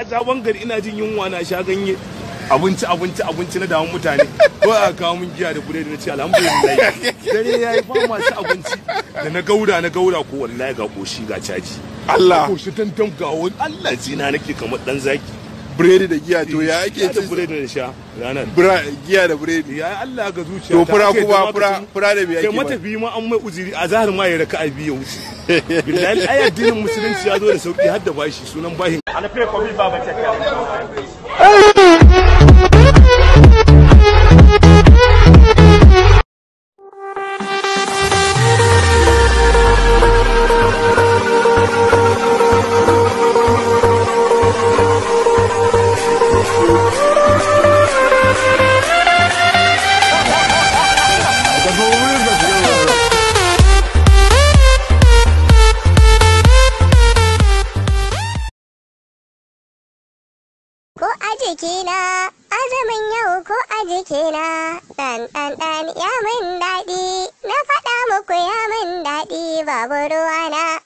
a sabon gari ina jin yunwa na sha ganye abinci abinci abinci na damun mutane ko a kawo min giya da buredi na ce alhamdulillah dare ya yi ba masu abinci da na gaura na gaura ko wallahi ga koshi ga caji Allah koshi tantan ga wani Allah zina nake kamar dan zaki biredi da giya to ya ake da ci buredi na sha ranar bra- giya da biredi ya Allah ga zuciya to fura kuma fura fura da me kai ake ba matafi ma an mai uzuri a zahar ma ya raka a biyu ya wuce billahi ai addinin musulunci ya zo da sauki har da bashi sunan bahin Ko a jikina, azumin yau ko a jikina, ɗan ɗan ɗan ya min daɗi, na faɗa muku ya min daɗi babu ruwana.